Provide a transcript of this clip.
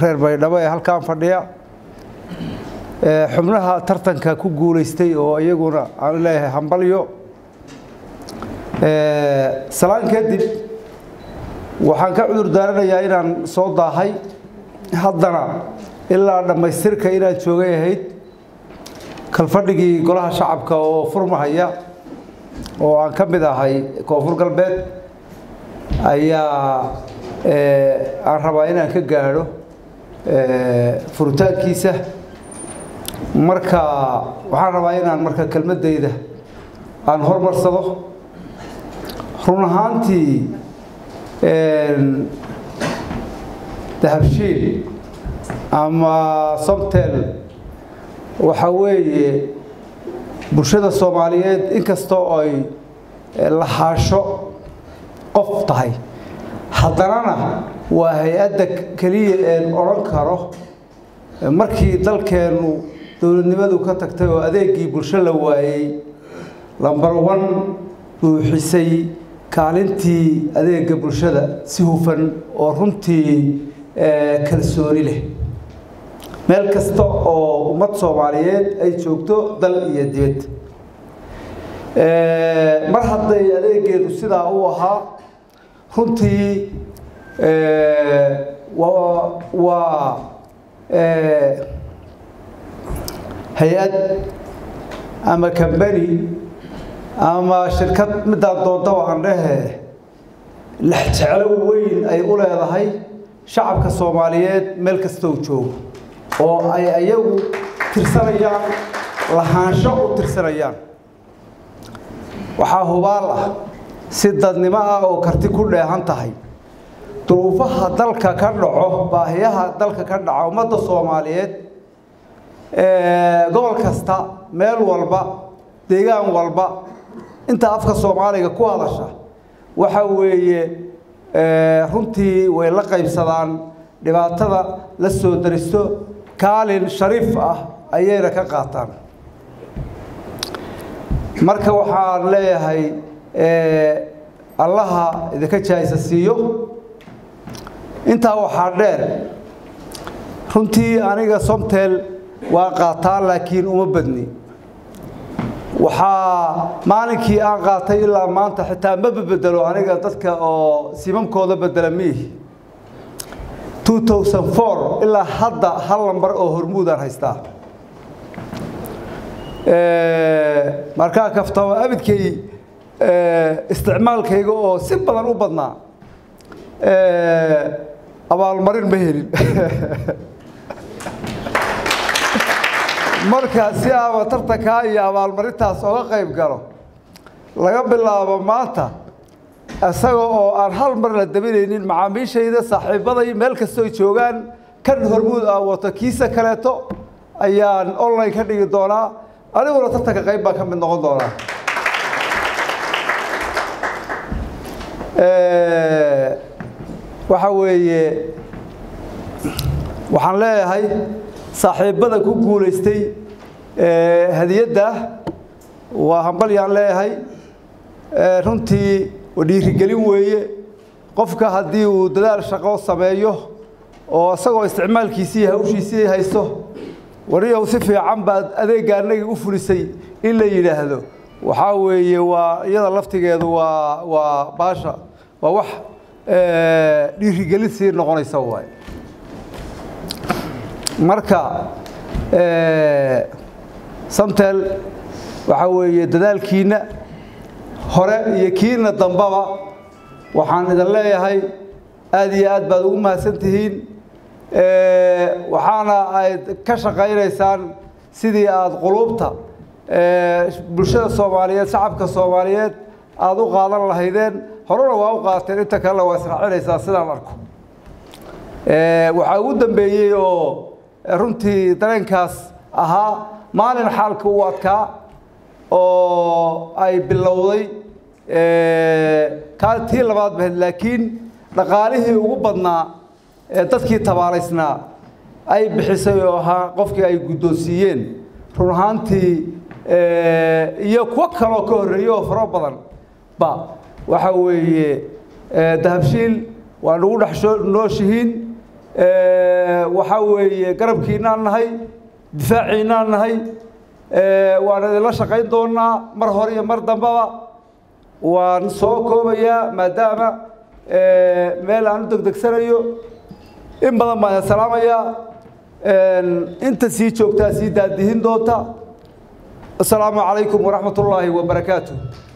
reer baydhabo ee halkan fadhiya xubnaha tartanka ku guulaystay oo iyaguna aan leeyahay hambalyo salaan kadib waxaan ka cudur daaranayaa inaan soo daahay haddana ilaa dhammaystirka inaan joogay ahayd kalfadhigii golaha shacabka oo furmahaya oo aan ka mid ahay koonfur galbeed ayaa aan rabaa inaan ka gaadho furitaankiisa marka waxaan rabaa inaan marka kelmaddayda aan hormarsado run ahaantii dahabshiil ama somtel waxa weeye bulshada soomaaliyeed inkastoo ay lahaasho qof tahay haddanana waa hay-adda keliya een odhan karo markii dalkeennu dowladnimadu ka tagtay oo adeegii bulsho la waayey lambar one buuxisay kaalintii adeega bulshada si hufan oo runtii kalsooni leh meel kasta oo ummad soomaaliyeed ay joogto dal iyo dibad mar hadday adeegeedu sidaa u ahaa runtii waa hay-ad ama kambani ama shirkad midaan doondaba aan dhehe lexjeclo weyn ay u leedahay shacabka soomaaliyeed meel kastoo joogo oo ay ayagu tirsanayaan lahaansho u tirsanayaan waxaa hubaal ah si dadnimo ah oo karti ku dheehan tahay duruufaha dalka ka dhaco baahiyaha dalka ka dhaca ummadda soomaaliyeed gobol kasta meel walba deegaan walba inta afka soomaaliga ku hadasha waxa weeye runtii way la qaybsadaan dhibaatada la soo daristo kaalin shariif ah ayayna ka qaataan marka waxaan leeyahay allaha idinka jaaysa siiyo intaa waxaa dheer runtii aniga somtel waa qaataa laakiin uma badni waxaa maalinkii aan qaatay ilaa maanta xitaa ma bedelo aniga dadka oo simamkooda bedela miihi ilaa hadda hal lambar oo hormuudaan haystaa markaa kaftaba abidkay isticmaalkayga oo si badan u badnaa abaalmarin ma helin marka si aaba tartankaa iyo abaalmarintaas oga qayb galo laga bilaabo maanta isaga oo aan hal mar la dabinaynin macaamiishayda saaxiibaday meel kastoo joogaan kan hormuud ah wato kiisa kaleeto ayaan online ka dhigi doonaa aniguna tartanka qayb baan ka mid noqon doonaa waxa weeye waxaan leeyahay saaxiibbada ku guulaystay hadiyadda waa hambalyaan leeyahay runtii dhiirigelin weeye qofka haddii uu dadaal shaqo sameeyo oo isagoo isticmaalkiisii hawshiisii haysto wariyow si fiican baad adeegga annagii u fulisay in la yidhaahdo waxaa weeye waa iyada laftigeedu waa waa baasha waa wax dhiirigelin sii noqonaysa waay marka samtel waxaa weeye dadaalkiinna hore iyo kiina dambaba waxaan idin leeyahay aada iyo aad baad ugu mahadsan tihiin waxaana ayd ka shaqaynaysaan sidii aada quluubta bulshada soomaaliyeed shacabka soomaaliyeed aada u qaadan lahaydeen horena waa u qaateen inta kalena waa israacinaysaa sidaan arko waxaa ugu dambeeyey oo runtii dareenkaas ahaa maalin xaalka u adkaa oo ay bilowday tii labaad bahayd laakiin dhaqaalihii ugu badnaa ee dadkii tabaalaysnaa ay bixisay oo ahaa qofkii ay guddoonsiiyeen run ahaantii iyo kuwo kaloo ka horreeyey oo faro badan ba waxa weeye dahabshiil waa nagu dhex nooshihiin waxaa weeye garabkiinaan nahay difaaciinaan nahay waan idinla shaqayn doonaa mar hore iyo mar dambaba waan soo koobayaa maadaama meel aan u degdegsanayo in badan baan idin salaamayaa inta sii joogtaa sii daadihin doonta asalaamu calaykum waraxmat ullaahi wabarakaatu